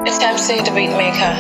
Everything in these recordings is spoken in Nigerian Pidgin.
It's MC the Beatmaker.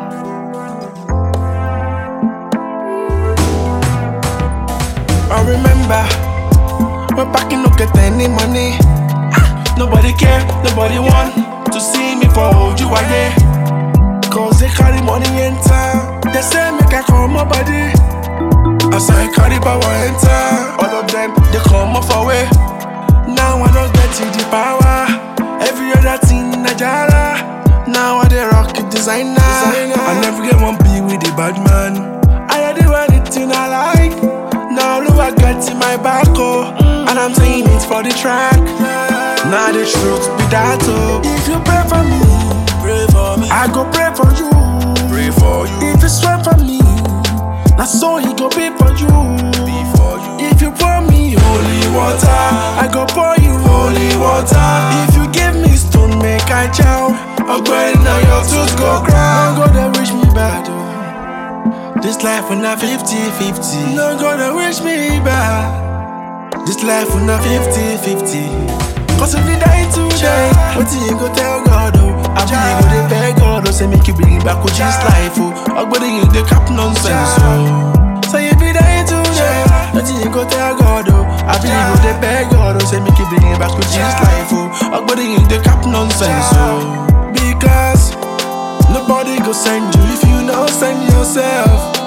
I remember when back in no get any money. Nobody care, nobody want to see me for hold you again. Cause they carry money enter. They say make I call my body. As I carry power enter, all of them they come off away. Now I don't get to the power. Every other thing I jara. Now I dey rock it designer. I never get one be with the bad man. I do anything I like. Now look I got in my back oh, and I'm saying it for the track. Now the truth be that oh. If you pray for me, pray for me. I go pray for you. Pray for you. If you swear for me, now so he go pay for you. Be for you. If you pour me holy water, I go pour you holy water. If you give me stone, make I chow. Upgrade now your tooth go cry. Don't go there wish me bad oh. This life when I 50 50. No gonna wish me back. This life when I 50 50. Cause if you die today, what you go tell God oh? I be go dey beg God oh, say make you bring it back with this life oh. Ogbodi you dey cap nonsense oh. Say if you die today, what you go tell God oh? I be go dey beg God oh, say make you bring it back with this life oh. Ogbodi you dey cap nonsense oh. Because nobody go send you if you no send yourself.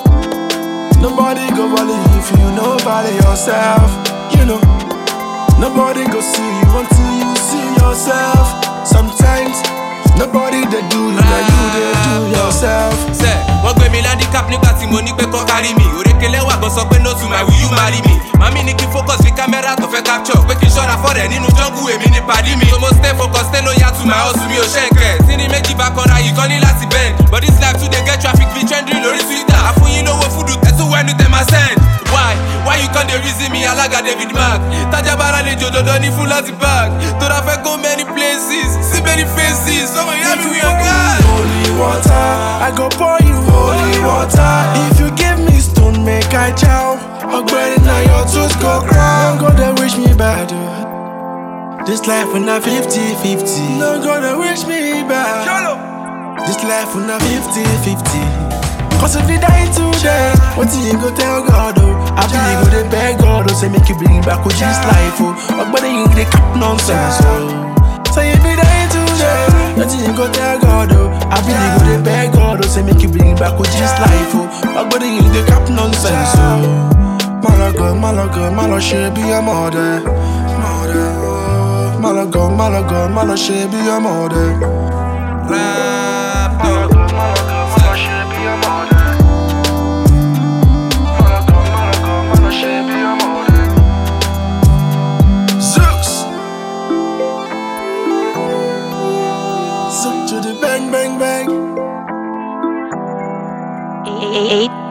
Nobody go volley if you no volley yourself. You know, nobody go see you until you see yourself. Sometimes nobody they do you, now you they do yourself. sẹ wọn gbé mi landicap nígbà tí mo ní pé kọ́ kárí mi òrékelé wà gan sọ pé no to my will you marry me màmí ní kí n focus fi kámẹ́rà tó fẹ́ capture pé kí n ṣọ́ra fọ́rẹ̀ nínú jungle èmi ní pàdí mi so mo stay focus stay loyal to my hustle mi ò ṣẹ̀ǹkẹ̀ tí ní méjì bá kanra yìí kan ní láti bend but this life too dey get traffic be trending lórí twitter àfúnyín lówó fúdù tẹ̀tù wẹ́nu tẹ̀ máa send why why you come dey reason me alága david mark tájà bára lè jòdòdó ní fún láti bag tó dá fẹ́ go many places see many faces ọmọ ìyá mi wí ọ̀gá. Holy water, I go pour you holy water. If you give me stone, make I chow. Upgrade now your tooth go cry. Don't go there wish me bad. oh. This life when I 50 50. No go there wish me bad. This life when I 50 50. Cause if you die today, what you go tell God oh? I be go dey beg God oh, say make you bring it back with this life oh. But you dey cap nonsense oh. Say if you die today, what you go tell God oh? I be go dey beg God oh, say make you bring it back with this life oh. But you dey cap nonsense oh. Malaga, Malaga, Malaga, she be a mother. Malaga, Malaga, Malaga, she be a mother. Raptor. Zooks. Zook to the bang bang bang. eight